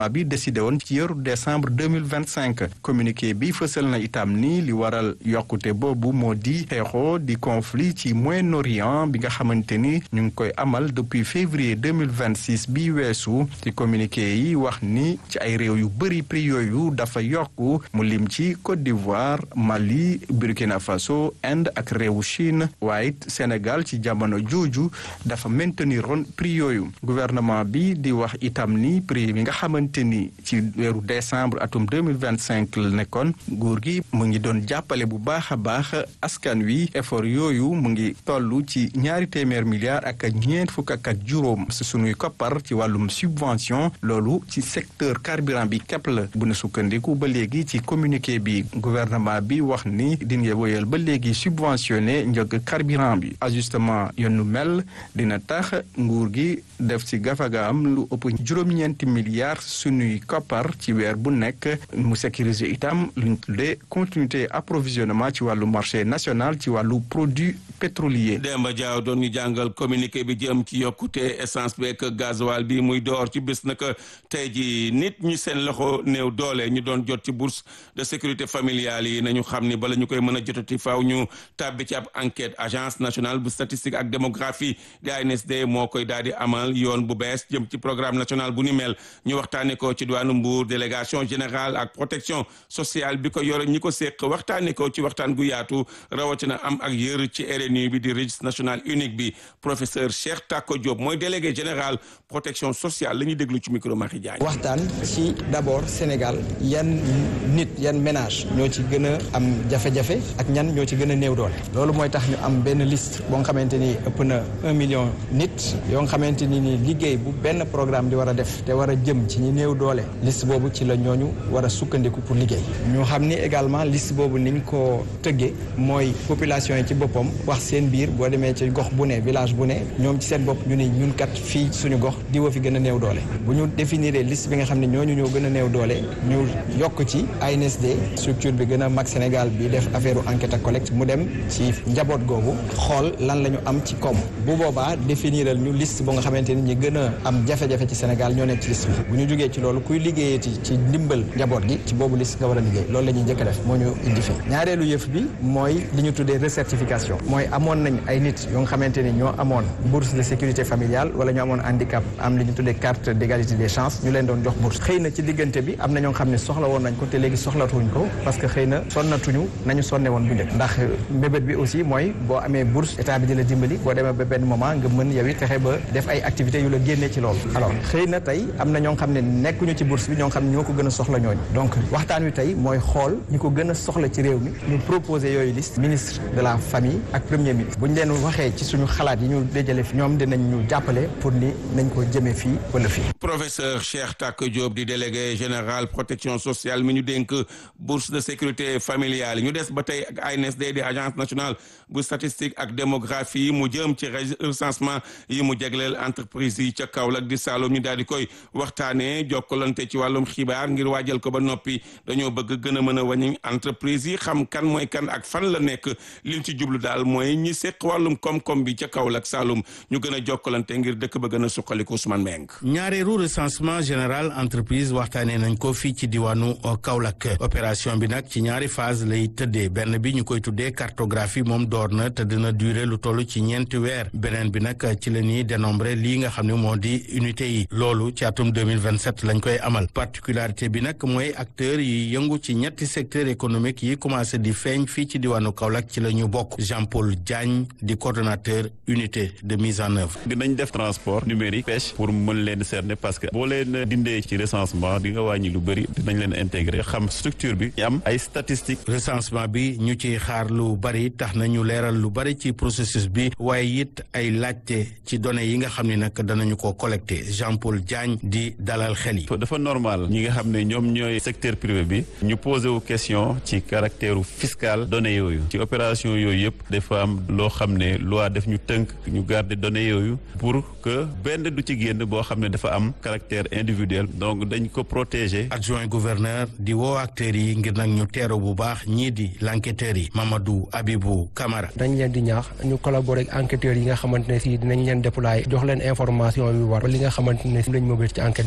bi décidé woon ci yeeru décembre 2025 communiqué bi fësal na itam ni li waral yokkute boobu moo di xeexoo di conflit ci Moyen-Orient bi nga xamante ni ñu ngi koy amal depuis février 2026 bi weesu ci communiqué yi wax ni ci ay réew yu bëri prix yooyu dafa yokku mu lim ci Côte d'Ivoire Mali Burkina Faso Inde ak réewu Chine waaye Sénégal ci jamono jooju dafa maintenir woon prix yooyu gouvernement bi di wax itam ni prix bi nga xamante ni ci weeru décembre atum 2025 la nekkoon nguur gi mu ngi doon jàppale bu baax a baax askan wi effort yooyu mu ngi toll ci ñaari téeméer milliards ak ñeent fukk ak juróom si sunuy koppar ci wàllum subvention loolu ci secteur carburant bi képp la bu ne sukkandiku ba léegi ci communiqué bi gouvernement bi wax ni dina woyal ba léegi subventionné njëg carburant bi ajustement yonu mel dina tax nguur gi def ci gafaga am lu ëpp juróom-ñeenti milliards sunuy koppar ci weer bu nekk mu sécuriser itam luñ tuddee continuité approvisionnement ci wàllu marché national ci wàllu produit pétrolier. Demba Diaw doon ñu jàngal communiqué bi jëm ci yokkute essence beeg gasoil bi muy door ci bés naka tey ji nit ñi seen loxo néew doole ñu doon jot ci bourse de sécurité familiale yi nañu xam ni bala ñu koy mën a jotati faaw ñu tàbbi ci ab enquête agence nationale bu statistique ak démographie di ANSD moo koy daal di amal yoon bu bees jëm ci programme national bu ni mel ñu waxtaanee ko ci diwaanu Mbour délégation générale ak protection sociale bi ko yore ñi ko séq waxtaanee ko ci waxtaan gu yaatu rawatina am ak yër ci RNU bi di registre national unique bi professeur Cheikh Tako Diop mooy délégué général protection sociale la ñuy déglu ci micro Marie Diagne. waxtaan ci d'abord Sénégal yan nit yan ménage ñoo ci gën a am jafe-jafe ak ñan ñoo ci gën a néew doole loolu mooy tax ñu am benn liste boo nga xamante ni ëpp na un million nit yoo nga xamante ni ni liggéey bu benn programme di war a def te war a jëm ci ñi néew doole liste boobu ci la ñooñu war a sukkandiku pour liggéey ñu xam ni également liste boobu niñ ko tëggee mooy population yi ci boppam wax seen biir boo demee ci gox bu ne village bu ne ñoom ci seen bopp ñu ne ñun kat fii suñu gox di wa fi gën a néew doole bu ñu définir liste bi nga xam ne ñooñu ñoo gën a néew doole ñu yokk ci ANSD structure bi gën a mag Sénégal bi def affaire enquête ak collecte mu dem ci njaboot googu xool lan la ñu am ci koom bu boobaa définiral ñu liste bu nga xamante ni ñi gën a am jafe-jafe ci Sénégal ñoo nekk ci liste bi bu ñu jógee ci loolu kuy liggéeyee ci ci ndimbal njaboot gi ci boobu liste nga war a liggéey loolu la ñuy njëkk a def moo ñu indi fi ñaareelu yëf bi mooy li ñu tuddee recertification mooy amoon nañ ay nit yoo nga xamante ni ñoo amoon bourse de sécurité familiale wala ñoo amoon handicap am li ñu tuddee carte d'égalité des chances ñu leen doon jox bourse xëy na ci diggante bi am na ñoo xam ne soxla woon nañ ko te léegi soxlatuñ ko parce que xëy na sonnatuñu nañu sonne woon bu njëkk ndax mbébét bi aussi mooy boo amee bourse état bi di la dimbali boo demee ba benn moment nga mën yow it fexe ba def ay activités yu la génnee ci loolu alors xëy na tey am na ñoo xam ne nekkuñu ci bourse bi ñoo xam ne ñoo ko gën a soxla ñooñu donc waxtaan wi tey mooy xool ñi ko gën a soxla ci réew mi ñu proposer yooyu liste ministre de la famille ak premier ministre bu ñu leen waxee ci suñu xalaat yi ñu déjale fi ñoom dinañ ñu jàppale pour ni nañ ko jëmee fii wala fii professeur Cheikh Tako Diop di délégué général protection sociale mi ñu dénk bourse de sécurité familiale ñu des ba tey ak ANSD di agence nationale bu statistique ak démographie mu jëm ci recensement yi mu jagleel entreprise yi ca Kaolack di Saloum ñu daal di koy waxtaanee jokkalante ci wàllum xibaar ngir waajal ko ba noppi dañoo bëgg gën a mën a wàññi entreprise yi xam kan mooy kan ak fan la nekk liñ ci jublu daal mooy ñi seq wàllum koom-koom bi ca Kaolack Saloum ñu gën a jokkalante ngir dëkk ba gën a suqaliku Ousmane Meng. ñaareelu recensement général entreprise waxtaanee nañ ko fii ci diwaanu Kaolack opération bi nag ci ñaari phase lay tëddee benn bi ñu koy tuddee cartographie moom door na te dina durer lu toll ci ñeenti weer beneen bi nag ci la ñuy dénombré lii nga xam ne moo di unité yi loolu ci atum 2027 lañ koy amal particularité bi nag mooy acteurs yi yëngu ci ñetti secteur économique yi commencé di feeñ fii ci diwaanu Kaolack ci la ñu bokk Jean Paul Diagne di coordonnateur unité de mise en œuvre. dinañ def transport numérique pêche pour mën leen cerner parce que boo leen dindee ci recensement di nga wàññi lu bëri dinañ leen intégrer xam structure bi ñu am ay statistiques. recensement bi ñu ciy xaar lu bari tax na ñu leeral lu bari ci processus bi waaye it ay laajte ci données yi nga xam ne nag danañu ko collecté Jean Paul Diagne di dalal xel yi. dafa normal ñi nga xam ne ñoom ñooy secteur privé bi ñu posé wu question ci caractère fiscal données yooyu ci opération yooyu yëpp dafa am loo xam ne loi def ñu tënk ñu garder données yooyu pour que benn du ci génn boo xam ne dafa am caractère individuel donc dañ ko protéger. adjoint gouverneur di woo acteurs yi ngir nag ñu teero bu baax ñii di l'enquêteur yi Mamadou Abibou Camara. dañ leen di ñaax ñu collaborer ak enquêteurs yi nga xamante ne si dinañ leen déployer jox leen information yu war ba li nga xamante ne si lañ mobile ci enquête bi ñu am ko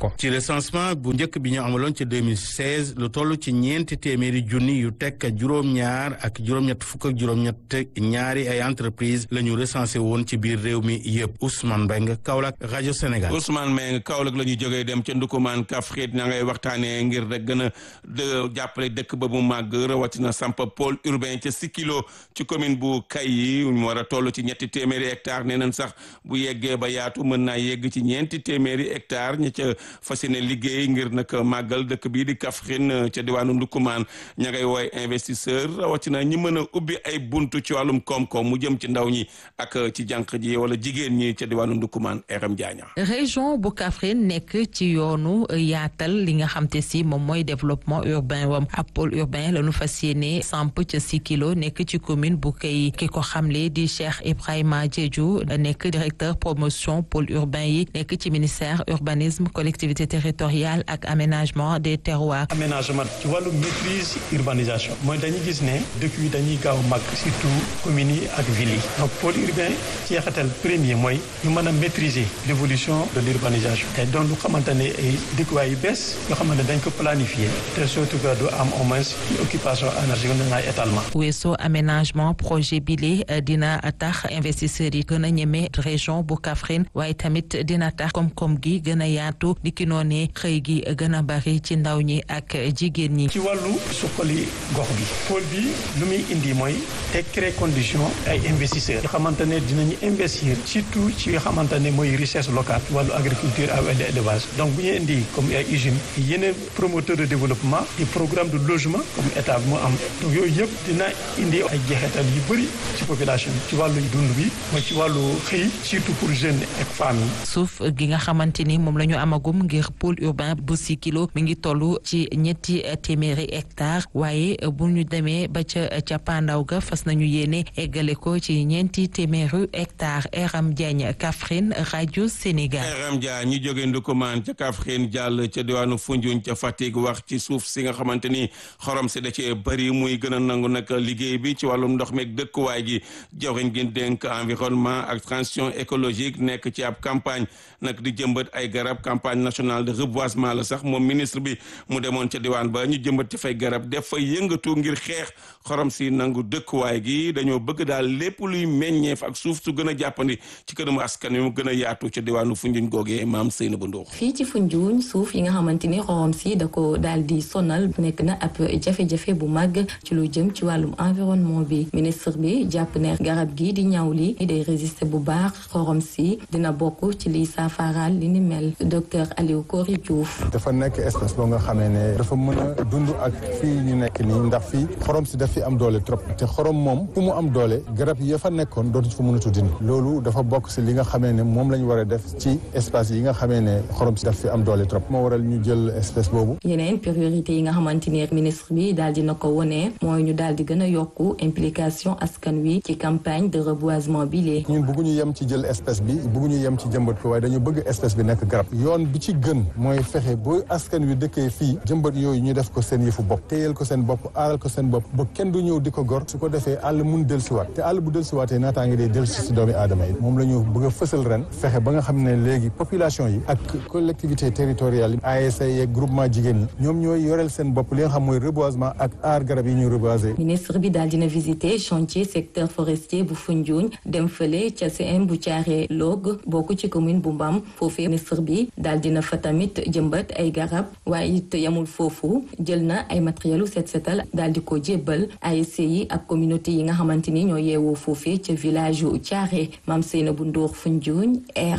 ko. ci recensement bu njëkk bi ñu amaloon ci 2016 lu toll ci ñeenti téeméeri junni yu tekk juróom-ñaar ak juróom-ñett fukk ak juróom-ñett ñaari ay entreprise la ñu recensé woon ci biir réew mi yëpp Ousmane Mbengue Kaolack rajo Sénégal. Ousmane Mbengue Kaolack la ñu jógee dem ca Ndukumaan Kaffrine ña ngay waxtaanee ngir rek gën a jàppale dëkk ba mu màgg rawatina samp pôle urbain ca Sikilo ci commune bu Kayi mu war a toll ci ñetti téeméeri hectare nee nañ sax bu yeggee ba yaatu mën naa yegg ci ñeenti téeméeri hectare ña ca fas yéene liggéey ngir nag màggal dëkk bii di Kaffrine ca diwaanu Ndukumaan ña ngay woy investisseur rawatina ñi mën a ubbi ay buntu ci wàllum koom-koom mu jëm ci ndaw ñi ak ci jànq ji wala jigéen ñi ca diwaanu Ndukumaan RM Diagne. région bu Kaffrine nekk ci yoonu yaatal li nga xam te si moom mooy développement urbain wam ab pôle urbain la ñu fas yéene samp ca Sikilo nekk ci commune bu kay ki ko xamle di Cheikh Ibrahima Diédhiou nekk directeur promotion pôle urbain yi nekk ci ministère urbanisme collectivité territoriale ak aménagement des terroirs. aménagement ci wàllu maîtrise urbanisation mooy dañuy gis ne dëkk yi dañuy gaaw mag surtout communes yi ak villes yi donc pôle urbain jeexital premier mooy ñu mën a maîtriser l'évolution de l'urbanisation te doon lu xamante ne ay dëkkuwaay yu bees yoo xamante ne dañ ko planifier te surtout que du am au moins occupation énergétique na ay étalement weesoo aménagement projet bile dina tax investisseurs yi gën a ñeme région bu Kaffrine waaye tamit dina tax koom-koom gi gën a yaatu di ki noone xëy gi gën a bari ci ndaw ñi ak jigéen ñi. ci wàllu suqali gox bi pôle bi lu muy indi mooy te créer condition ay investisseurs yoo xamante ne dinañu investir surtout ci yoo xamante ne mooy richesse locale wàllu agriculture ak élevage donc bu ñu indi comme ay usines yeneen promoteur de développement des programmes de logement comme état bi mu am donc yooyu yëpp dina indi ay jeexital yu bëri ci population bi ci wàllu dund bi mooy ci wàllu xëy surtout pour jeunes ak femmes yi. suuf gi nga xamante ni moom la ñu amagum ngir pôle urbain bu Sikilo mi ngi toll ci ñetti téeméeri hectares waaye bu ñu demee ba ca ca pandaw ga fas nañu yéene eggale ko ci ñeenti téeméeri hectares Eram Diagne Kaffrine rajo Sénégal. Eram Diagne ñu jógee Ndukumaan ca Kaffrine jàll ca diwaanu Foundiougne ca Fatick wax ci suuf si nga xamante ni xorom si da cee bëri muy gën a nangu nag liggéey bi ci wàllum ndox meeg dëkkuwaay gi jawriñ gi dénk environnement ak transition écologique nekk ci ab campagne nag di jëmbat ay garab campagne nationale de reboisement la sax moom ministre bi mu demoon ca diwaan ba ñu jëmbat ci fay garab def fa yëngatu ngir xeex xorom si nangu dëkkuwaay gi dañoo bëgg daal lépp luy meññeef ak suuf su gën a jàppandi ci kënamu askan wi mu gën a yaatu ca diwaanu Foundiougne googee maam Seyna ba Ndour fii ci Foundiougne suuf yi nga xamante ni xorom si da ko daal di sonal nekk na ab jafe-jafe bu màgg ci lu jëm ci wàllum environnement bi ministre bi jàpp ne garab gi di ñaw li day résister bu baax xorom si dina bokk ci liy saafaraal li ni mel docteur Aliou Kori Diouf. dafa nekk espèce boo nga xamee ne dafa mën a dund ak fii ñu nekk nii ndax fii xorom si daf fi am doole trop te xorom moom fu mu am doole garab ya fa nekkoon dootu fa mën a tuddin loolu dafa bokk si li nga xamee ne moom la ñu war a def ci espace yi nga xamee ne xorom si daf fi am doole trop moo waral ñu jël espèce boobu. yeneen priorité yi nga xamante ni ministre bi daal dina ko wone mooy ñu daal di gën a yokku implication askan wi ci campagne de reboisement bi lee ñun bëgguñu yem ci jël espèce bi bëgguñu yem ci jëmbat ko waaye dañu bëgg espèce bi nekk garab yoon bi ci gën mooy fexe ba askan wi dëkkee fii jëmbat yooyu ñu def ko seen yëfu bopp téyel ko seen bopp aaral ko seen bopp ba kenn du ñëw di ko gor su ko defee àll mun dellusiwaat te àll bu dellusiwaatee naataange dee dellusi si doomi aadama yi moom la ñu bëgg a fësal ren fexe ba nga xam ne léegi population yi ak collectivité territoriale yi ASA yeeg groupement jigéen ñi ñoom ñooy yoreel seen bopp li nga xam mooy reboisement ak aar garab yi ñuy reboiser ministre bi daal dina visiter chantier secteur forestier bu Foundiougne dem fële ca CM bu Thiaré Log bokk ci commune bu Mbam foofee ministre bi daal dina fa tamit jëmbat ay garab waaye it yamul foofu jël na ay matérielu set setal daal di ko jébbal ASC yi ak communauté yi nga xamante ni ñoo yeewoo foofee ca village yu Thiaré Mam Seyna bu Ndour Foundiougne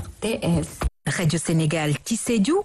RTS. rajo Sénégal ci Sédhiou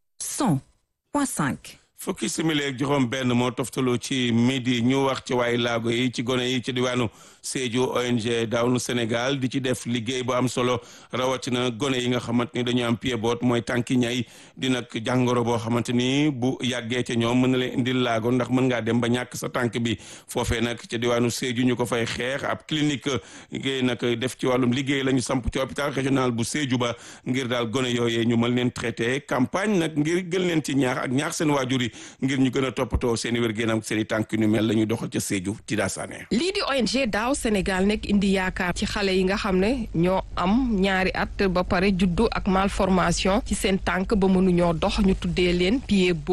100.5. fukki simili ak juróom benn moo toftaloo ci midi ñu wax ci waay laago yi ci gone yi ci diwaanu Sédhiou ONG Dawnu Sénégal di ci def liggéey bu am solo rawatina gone yi nga xamante ni dañu am pied boot mooy tànki ñay di nag jàngoro boo xamante ni bu yàggee ca ñoom mën na leen indil laago ndax mën ngaa dem ba ñàkk sa tànk bi foofee nag ca diwaanu Sédhiou ñu ko fay xeex ab clinique liggéey nag def ci wàllum liggéey la ñu samp ci hôpital régional bu Sédhiou ba ngir daal gone yooyee ñu mën leen traité campagne nag ngir gën leen ci ñaax ak ñaax seen waajur yi ngir ñu gën a toppatoo seen i wér-gu-yaram seen i tànk nu mel la ñuy doxal ca Sédhiou ci Daasane. lii di ONG daaw Sénégal nekk indi yaakaar ci xale yi nga xam ne ñoo am ñaari at ba pare juddu ak malformation ci seen tànk ba mënuñoo dox ñu tuddee leen pied